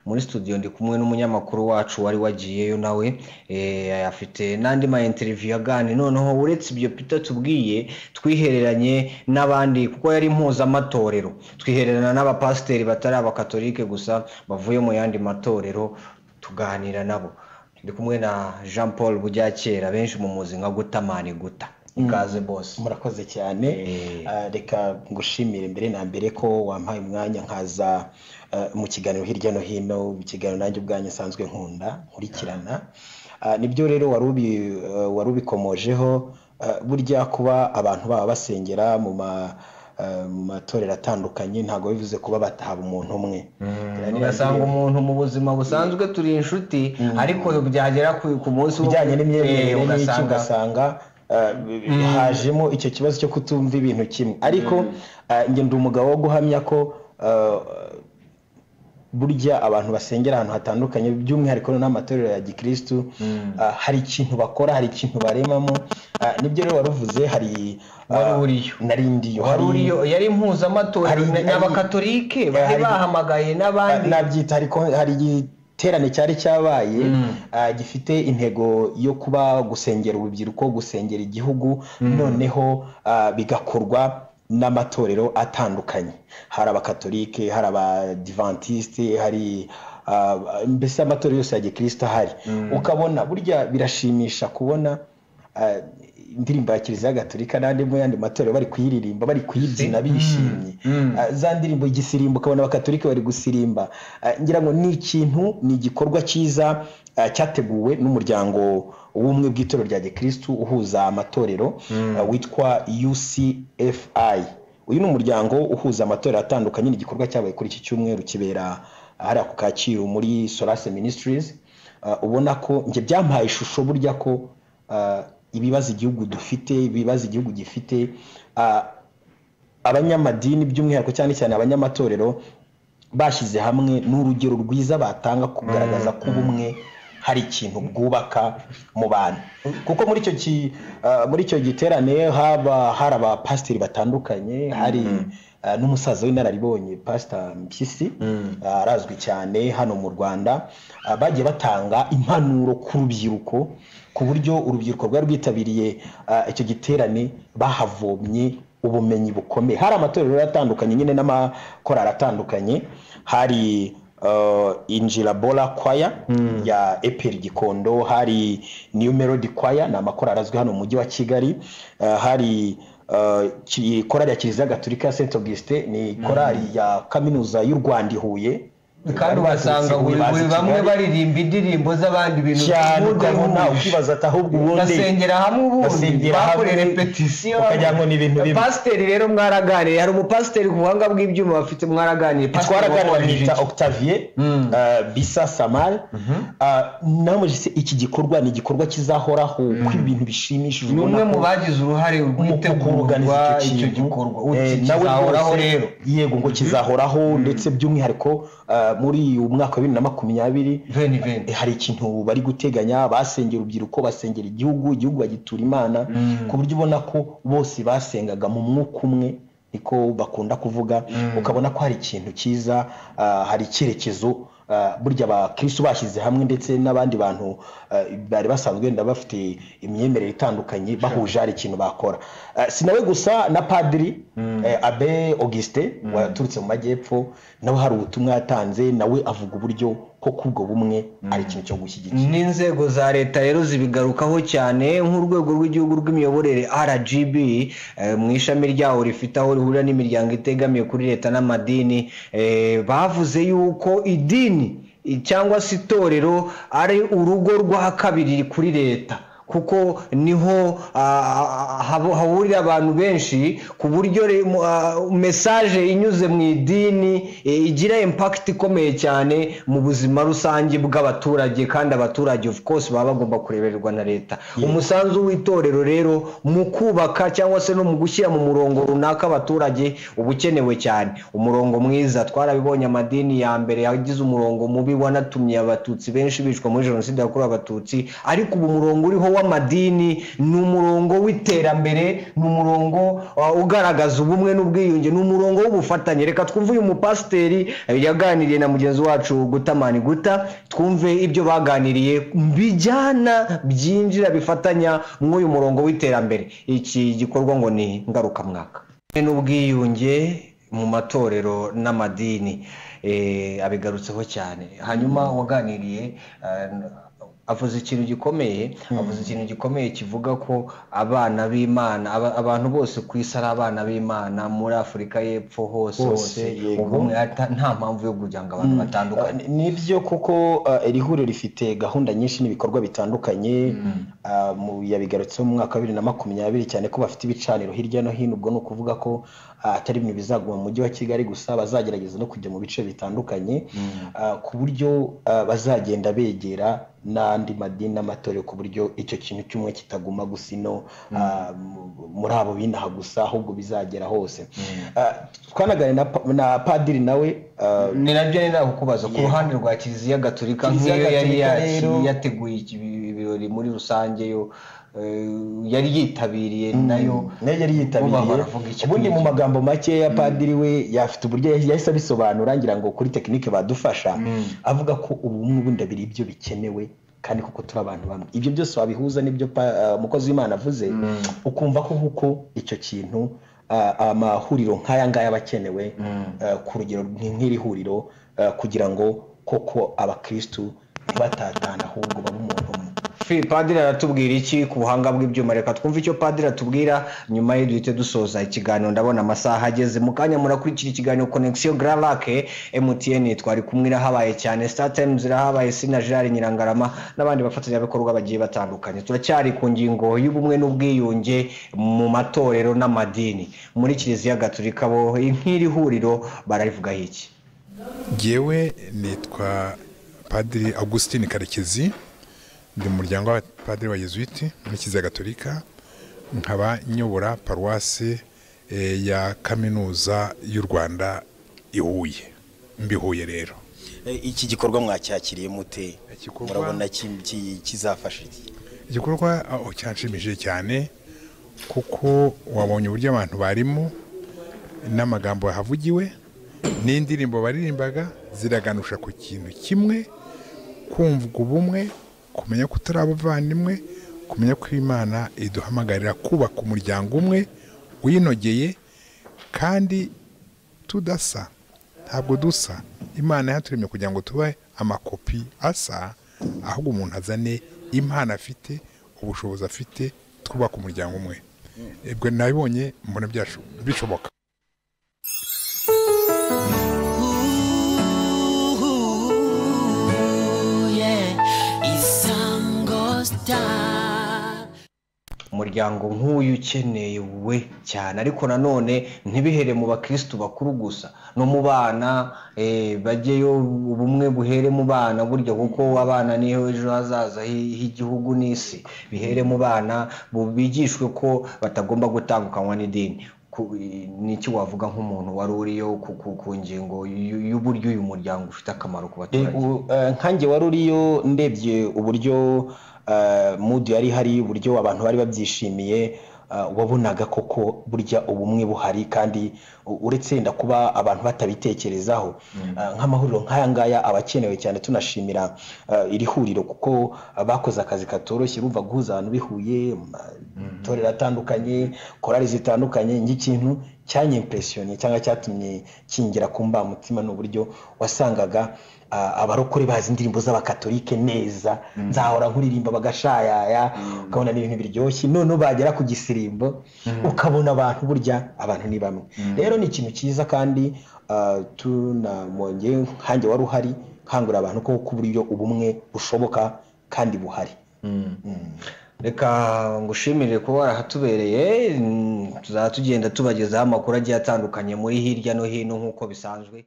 muri studio ndi kumwe n'umunyamakuru wacu wari wagiyeyo nawe eh, afite n'andi ma interview yagani noneho uretse ibyo Peter tubwiye twihereranye n'abandi kuko yari mpuzamatorero twihererana n'abapasiteri batari abakatolike gusa bavuye mu yandi matorero tuganira nabo ndi kumwe na Jean Paul Buryakera benshi mu muzi nka gutamani guta ikaze bose murakoze cyane Eh. Ah, reka ngushimire mbere na mbere ko wampaye umwanya nkaza ah, mu kiganiro hirya no hino ikiganiro nanjye ubwanjye nsanzwe nkunda nkurikirana Ah, nibyo rero wari ubi- ah, wari ubikomojeho Ah, burya kuba abantu baba basengera mu ma ah, mu matorero atandukanye ntabwo bivuze kuba batahaba umuntu umwe Rero ugasanga umuntu mu buzima busanzwe turi inshuti ariko byagera ku ku munsi wo- bijyanye Eh, n'imyemerere n'iki ugasanga ugasanga eh, hajemo icyo kibazo cyo kutumva ibintu kimwe ariko eh, njye ndi umugabo wo guhamya ko eh, burya abantu basengera ahantu hatandukanye by'umwihariko n'amatorero ya gikirisitu eh, hari ikintu bakora hari ikintu baremamo eh, nibyo rero wari uvuze hari eh, Wari uriyo. narindiyo wari hari- uriyo yari mpuzamatorero hari- na- n'abakatolike bari hari- bahamagaye n'abandi nabyita hari kon- hari igiterane cyari cyabaye ah, gifite intego yo kuba gusengera urubyiruko gusengera igihugu noneho ah, bigakorwa n'amatorero atandukanye hari abakatolike hari abadivantisite hari ah, mbese amatorero yose ya gikirisita ahari ukabona burya birashimisha kubona ah, indirimbo ya kiliziya gatolika n'andi mu yandi matorero bari kuyiririmba bari kuyibyina bishimye Ah, za ndirimbo igisirimbo ukabona abakatolika bari gusirimba Ah, ngira ngo ni ikintu ni igikorwa cyiza ah, cyateguwe n'umuryango w'ubumwe bw'itorero rya gikirisitu uhuza amatorero ah, witwa ucfi uyu ni umuryango uhuza amatorero atandukanye ni igikorwa cyabaye kuri iki cyumweru kibera hariya ku kacyiru muri solase ministries Ah, ubona ko njye byampaye ishusho burya ko ah, ibibazo igihugu dufite ibibazo igihugu gifite ah, abanyamadini by'umwihariko cyane cyane abanyamatorero bashyize hamwe ni urugero rwiza batanga kugaragaza ko ubumwe hari ikintu bwubaka mu bantu kuko muri icyo ki, ah, muri icyo giterane haba hari abapasiteri batandukanye hari ah, n'umusaza w'inararibonye pasita mpyisi ah, arazwi cyane hano mu rwanda ah, bagiye batanga impanuro ku rubyiruko ku buryo urubyiruko rwari rwitabiriye ah, icyo giterane bahavomye ubumenyi bukomeye hari amatorero rero atandukanye nyine n'amakorari atandukanye hari uh, injirabora kwaya ya eperi gikondo hari new melody kwaya ni amakorari azwi hano mu mujyi wa kigali uh, hari uh, ki- korali ya kiliziya gatolika ya saint augustin ni korali ya kaminuza y'u rwanda i huye kandi ugasanga Baturutse i buri Huye, baza buri i bamwe Kigali. baririmba indirimbo z'abandi ibintu cyane by'ubundi ukabona bundi. ukibaza ati ahubwo ubundi basengera hamwe ubundi basengera hamwe, bakore repetisiyo ukagira ngo ni ibintu bimwe. pasiteri rero mwaraganiriye hari umupasiteri ku buhanga bw'ibyuma bafite mwaraganiriye twaraganira wakomeje bamwita iki? octavie uh, bisa samari namujise iki gikorwa ni igikorwa kizahoraho ko ibintu bishimishije ni umwe ubona mu ko- bagize uruhare mu kuganiza rw'itegurwa icyo icyo gikorwa kintu Uti, Eh, nawe kizahoraho rwose rero yego ngo kizahoraho ndetse by'umwihariko uh, muri uyu mwaka wa bibiri na makumyabiri veni veni hari ikintu bari guteganya basengera urubyiruko basengera igihugu igihugu bagitura imana ku buryo ubona ko bose basengaga mu mwuka umwe niko bakunda kuvuga ukabona ko hari ikintu cyiza ah, hari icyerekezo ah, burya abakirisitu bashyize hamwe ndetse n'abandi bantu ah, bari basanzwe wenda bafite imyemerere itandukanye bahuje hari ikintu bakora Ah, si nawe gusa na padiri eh, abe augustin waturutse mu majyepfo nawe hari ubutumwa yatanze nawe avuga uburyo ko kubwo bumwe ari ikintu cyo gushyigikira n'inzego za leta rero zibigarukaho cyane nk'urwego rw'igihugu rw'imiyoborere rgb eh, mu ishami ryawo rifite aho rihurira n'imiryango itegamiye kuri leta n'amadini eh, bavuze yuko idini i- cyangwa se itorero ari urugo rwa kabiri kuri leta kuko niho ah, ah, habo- hahurira abantu benshi ku buryo re- mu- ah, mesaje inyuze mu idini eh, igira impakiti ikomeye cyane mu buzima rusange bw'abaturage kandi abaturage of course baba bagomba kurebererwa na leta umusanzu w'itorero rero mu kubaka cyangwa se no mu gushyira mu murongo runaka abaturage uba ukenewe cyane umurongo mwiza twarabibonye amadini ya mbere yagize umurongo mubi wanatumye abatutsi benshi bicwa muri jenoside yakorewe abatutsi ariko ubu umurongo uriho w'amahoro w'amadini ni umurongo w'iterambere ni umurongo ugaragaza ubumwe n'ubwiyunge ni umurongo w'ubufatanye reka twumve uyu mupasiteri yaganiriye na mugenzi wacu gutamani guta twumve ibyo baganiriye bijyana byinjira bifatanya nk'uyu murongo w'iterambere iki gikorwa ngo ni ngarukamwaka n'ubwiyunge mu matorero n'amadini abigarutseho cyane hanyuma waganiriye avuze ikintu gikomeye avuze ikintu gikomeye kivuga ko abana b'imana abantu bose ku isi ari abana b'imana muri afurika y'epfo hose hose ubumwe nta mpamvu yo kugira ngo abantu batandukanye nibyo kuko iri huriro rifite gahunda nyinshi n'ibikorwa bitandukanye yabigarutseho mu mwaka wa bibiri na makumyabiri cyane ko bafite ibicaniro hirya no hino ubwo ni ukuvuga ko atari ibintu bizaguma mu mujyi wa kigali gusa bazagerageza no kujya mu bice bitandukanye ku buryo bazagenda begera n'andi madini n'amatorero ku buryo icyo kintu cy'umwe kitaguma gusa ino muri abo binaha gusa ahubwo bizagera hose twanaganira na padiri nawe ni nabyo ni nawe kubaza ku ruhande rwa kiliziya gaturika nk'iyo yari yateguye ibirori muri rusange yo yari yitabiriye nayo nayo yari yitabiriye ubundi mu magambo makeya padiri we yafite uburyo yahise abisobanura ngira ngo kuri tekinike badufasha avuga ko ubumwe ubundi abiri ibyo bikenewe kandi kuko turi abantu bamwe ibyo byose wabihuza n'ibyo umukozi w'imana avuze ukumva ko kuko icyo kintu amahuriro nk'aya ngaya aba akenewe ku rugero nk'iri huriro kugira ngo koko abakirisitu batatana ahubwo babe umuntu umwe padiri aratubwira iki ku buhanga bw'ibyuma reka twumve icyo padiri atubwira nyuma ye duhite dusoza ikiganiro ndabona amasaha ageze mu kanya murakurikira ikiganiro konegisiyo gararake emutiyeni twari kumwe irahabaye cyane sitatayimuzi irahabaye sina Gerard nyirangarama n'abandi bafatanyabikorwa bagiye batandukanye turacyari ku ngingo y'ubumwe n'ubwiyunge mu matorero n'amadini muri kiliziya gaturika bo nk'iri huriro bararivugaho iki ngewe nitwa padiri augustin karekezi ndi mu muryango w'abapadiri wa yezuwiti muri kiliziya gatolika nkaba nyobora paruwasi ya kaminuza y'u rwanda i huye mbihuye rero iki gikorwa mwacyakiriye mute murabona kizafasha iki igikorwa cyanshimishije cyane kuko wabonye uburyo abantu barimo n'amagambo yahavugiwe n'indirimbo baririmbaga ziraganusha ku kintu kimwe kumvwa ubumwe kumenya ko utari abavandimwe kumenya ko imana iduhamagarira kubaka umuryango umwe winogeye kandi tudasa ntabwo dusa imana yaturemye kugira ngo tube amakopi asa ahubwo umuntu azane impano afite ubushobozi afite twubaka umuryango umwe ibwo nabibonye mbona bishoboka umuryango nk'uyu ukeneye we cyane ariko nanone ntibihere mu bakirisitu bakuru gusa no mu bana bajyeyo ubumwe buhere mu bana burya kuko abana niyo ejo hazaza h'igihugu n'isi bihere mu bana bigishwe ko batagomba gutandukanywa n'idini n'icyo wavuga nk'umuntu wari uriyo ku ngingo y'uburyo uyu muryango ufite akamaro ku baturage nkange wari uriyo ndebye uburyo mudu yari hari uburyo abantu bari babyishimiye wabonaga koko burya ubumwe buhari kandi uretse wenda kuba abantu batabitekerezaho nk'amahuriro nk'aya ngaya aba akenewe cyane tunashimira iri huriro kuko bakoze akazi katoroshye bumva guhuza abantu bihuye amatorero atandukanye korari zitandukanye nk'ikintu cyanyimpresiyoni cyangwa cyatumye kingira ku mbamutima ni uburyo wasangaga abarokore bazi indirimbo z'abakatolike neza nzahora nkuririmba bagashayaya ukabona ni ibintu biryoshye noneho bagera ku gisirimbo ukabona abantu burya abantu ni bamwe rero ni ikintu cyiza kandi tunamwongeye nkange wari uhari nkangurira abantu ko uburyo ubumwe bushoboka kandi buhari reka ngushimire kuba warahatubereye tuzaba tugenda tubagezaho amakuru agiye atandukanye muri hirya no hino nk'uko bisanzwe